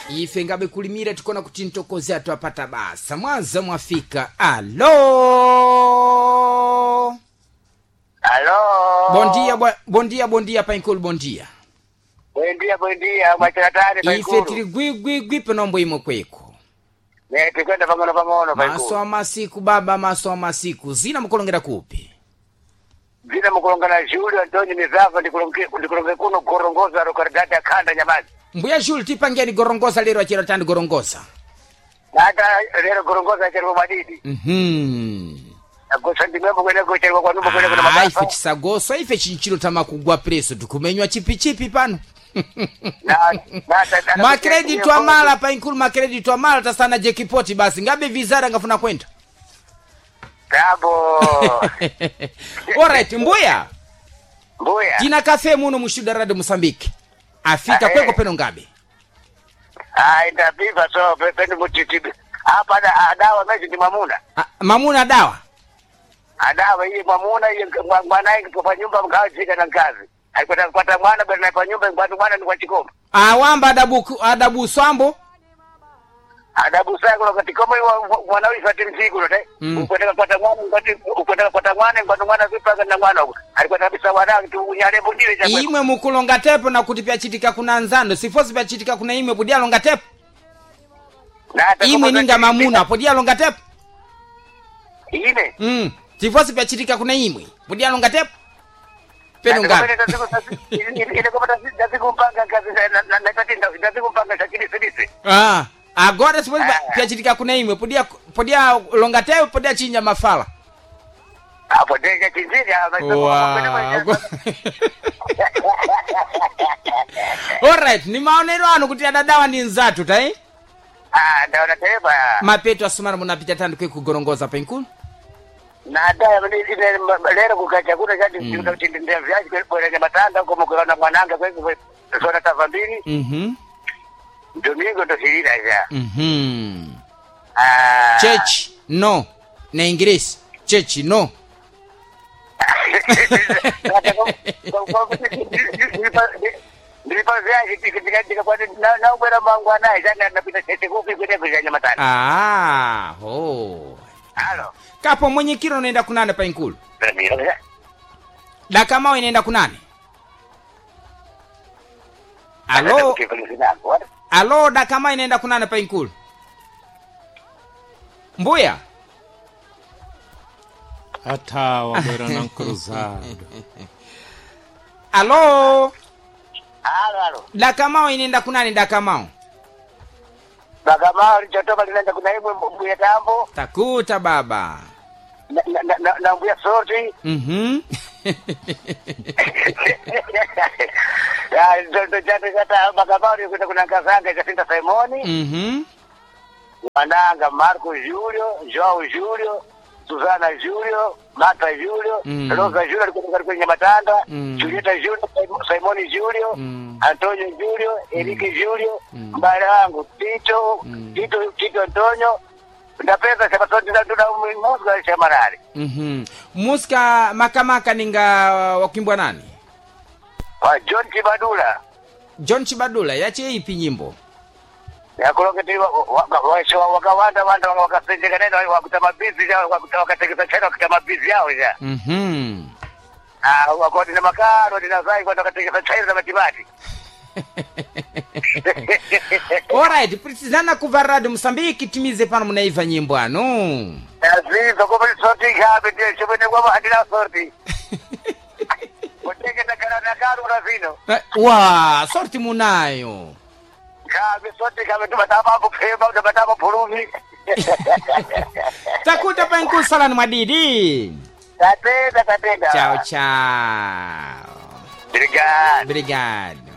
ife ngabe kulimira tikona kuti ntokozi athu apata basa mwaza mwafika alo Halo. bondia bwa- bondia bondia painkulu bondia Bwendia bwendia mwachakatani ife paikulu. tili gwigwigwi penombo imwe kweko Ne tikwenda pang'ono pang'ono maso paikulu. a masiku baba maso a masiku zina mukulongera kupi Zina mukulongana Julio Antonio Mizava ndikulonge ndikulonge kuno gorongoza rokaridati akhanda nyamazi. mbuya juli tipangeni gorongosa lero achira tandi gorongosa Nata lero gorongoza chero madidi. mhm Agosa ndimembo kwenda kuchero kwa numba kwenda kuna Ah, ife madafa. tisagoswa ife chinchilo tamakugwa preso tikumenywa chipichipi pano Na na makredito amala painkulu makredito amala tasana jekipoti basi ngabe vizara ngafuna kwenda Dabo. alright mbuya Mbuya. tina kafe muno mushuda radio mosambike afika Ah, kweko eh. peno ngabe Ah ndabiva so pende mutitibi. Hapa da adawa mechi ni mamuna. Ah, mamuna dawa adawa iye mwamuna iye mwa- mwanaye pa nyumba mkawachika na ngazi aikwata kwata mwana bwana pa nyumba kwata mwana ni kwa chikoma awamba adabu adabu swambo adabu sai kuno katikoma mwana wifa timsiku no tai Mm. ukwenda kwata mwana ngati ukwenda kwata mwana ngati mwana vipa na mwana uko alikwata bisa wana tu unyale bundile cha imwe mukulonga tepo na kuti pyachitika kuna nzando sifosi pyachitika kuna imwe pudyalonga tepo imwe ninga mamuna pudyalonga tepo ine mm. sifosi pyachitika kuna imwe pudyalonga tepo peno ngabe ile kama tazikumpanga kazi na na na tatinda tazikumpanga shakili sidisi ah. agora sifosi Ah. pyachitika kuna imwe podya podya longa tepo podya chinya mafala hapo ndege chinjini Wow. alright ni maonero anu kuti adadawa ndi nzatu tai ah ndaona teba mapeto asumana munapita tandu kwe kugorongoza penkulu na daya lero kukacha kuna chati ndindindia vyaji kwelekea matanga huko mkuona mwananga kweku sona tava mbili mhm domingo ndo shirira ja mhm Ah. church no na ingresi church no ndilipa vyaji tikatikakwati naubwera mangu anaye chana napita chete kupi kwete kuzanya matanga ah oh halo kapo mwenyekiro unaenda kunane painkulu dakamao inaenda kunane alo alo dakama inaenda kunane painkulu mbuya atawa bwera na cruzado alo halo halo dakamao inaenda kunane dakamao bakamao lichotoka linaenda kuna imwe mbuya tambo takuta baba na- na- na- na mbuya soti mhm Ya, ndo- ndo chatu chata makabari kuita kuna nkazanga chasinda simoni mhm mwananga marco julio joao julio susana julio mata julio Mm. rosa julio alikuwa kwenye matanda Mm. julieta julio simoni julio Mm. antonio julio eriki julio Mm. mbale wangu tito Mm. tito tito antonio ndapeza chapatondidatuna musga chamarari mhm muska makamaka ninga wakimbwa nani wa john chibadula john chibadula yache ipi nyimbo yakuloketi wakawanda wanda wakasendeka neno wakuta mabizi wakatekeza chena wakuta mabizi yao ja mhm wakoti na makaro ninazai kwenda wakatekeza china za matibati alright prisizana kuva radio msambiki timize pano munaiva nyimbo ano azizo kumbe soti kabe ndiye chomene kwamba handina soti kutekeza kana na karu na vino Eh, wa sorti munayo kabe soti kabe tumatama kupema tumatama pulumi takuta painkusalani mwadidi tatenda tatenda chao chao Obrigado. obrigado